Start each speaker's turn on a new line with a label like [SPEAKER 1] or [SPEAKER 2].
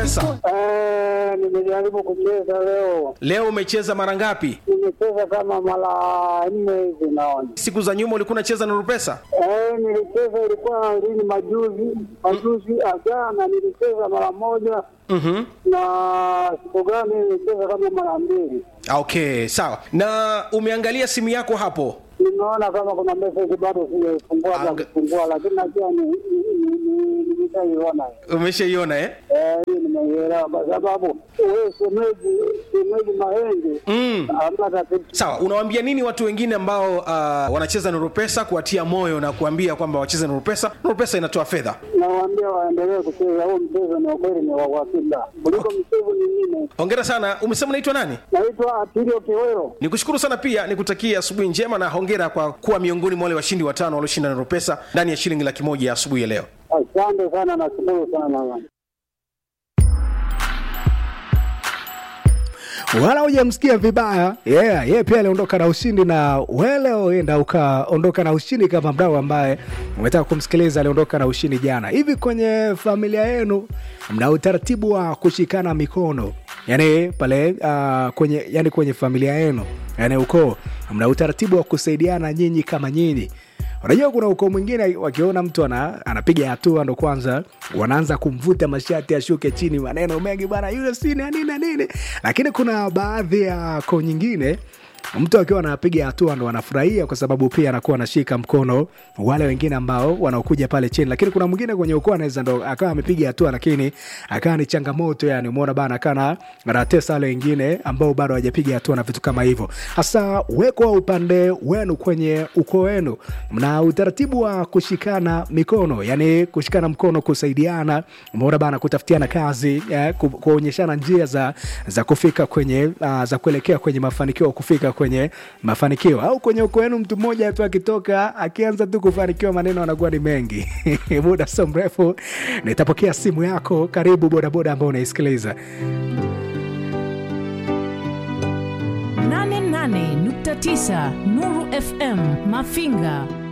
[SPEAKER 1] Pesa?
[SPEAKER 2] Eh, nimejaribu kucheza leo,
[SPEAKER 1] Leo umecheza mara ngapi?
[SPEAKER 2] nimecheza kama mara nne hivi naona.
[SPEAKER 1] Siku za nyuma ulikuwa unacheza Nuru Pesa?
[SPEAKER 2] Eh, nilicheza ilikuwa lini, majuzi majuzi, jana nilicheza mara moja
[SPEAKER 1] Mhm.
[SPEAKER 2] na siku gani nilicheza kama mara mbili.
[SPEAKER 1] Okay, sawa. Na umeangalia simu yako hapo?
[SPEAKER 2] Nimeona kama kuna message bado sijaifungua za
[SPEAKER 1] Anga-
[SPEAKER 2] kufungua, lakini najua ni ni- ni- nimeshaiona.
[SPEAKER 1] Umeshaiona eh?
[SPEAKER 2] Eh, hii nimeielewa kwa sababu wewe shemeji shemeji Mahenge
[SPEAKER 1] Mm.
[SPEAKER 2] hamna tatizo.
[SPEAKER 1] Sawa, unawaambia nini watu wengine ambao uh, wanacheza Nuru Pesa kuwatia moyo na kuambia kwamba wacheze Nuru Pesa? Nuru Pesa inatoa fedha.
[SPEAKER 2] Nawaambia waendelee kucheza huu mchezo, ni ukweli ni wa uhakika kuliko michezo mingine.
[SPEAKER 1] Hongera sana. Umesema unaitwa nani?
[SPEAKER 2] Naitwa Atilio Kiwero.
[SPEAKER 1] Nikushukuru sana pia nikutakia asubuhi njema na hongera kwa kuwa miongoni mwa wale washindi watano walioshinda Nuru Pesa ndani ya shilingi laki moja ya asubuhi ya leo.
[SPEAKER 2] Asante sana, nashukuru sana.
[SPEAKER 3] wala hujamsikia vibaya yeah, yeye pia aliondoka na ushindi na wele uenda ukaondoka na ushindi kama mdau ambaye umetaka kumsikiliza aliondoka na ushindi jana hivi kwenye familia yenu mna utaratibu wa kushikana mikono yani pale uh, kwenye yani kwenye familia yenu yani ukoo mna utaratibu wa kusaidiana nyinyi kama nyinyi unajua kuna ukoo mwingine wakiona mtu ana, anapiga hatua ndo kwanza wanaanza kumvuta mashati ashuke chini maneno mengi bana yule si na nini na nini lakini kuna baadhi ya koo nyingine mtu akiwa anapiga hatua ndo anafurahia kwa sababu pia anakuwa anashika mkono wale wengine ambao wanaokuja pale chini lakini kuna mwingine kwenye ukoo anaweza ndo akawa amepiga hatua lakini akawa ni changamoto yani umeona bana akawa anatesa wale wengine ambao bado hawajapiga hatua na vitu kama hivyo hasa wekwa upande wenu kwenye ukoo wenu mna utaratibu wa kushikana mikono yani kushikana mkono kusaidiana umeona bana kutafutiana kazi eh, ku- kuonyeshana njia za za kufika kwenye uh, za kuelekea kwenye mafanikio kufika kwenye mafanikio au kwenye ukoo wenu mtu mmoja tu akitoka akianza tu kufanikiwa maneno anakuwa ni mengi muda sio mrefu nitapokea simu yako karibu bodaboda ambao unaisikiliza
[SPEAKER 4] 88.9 Nuru FM Mafinga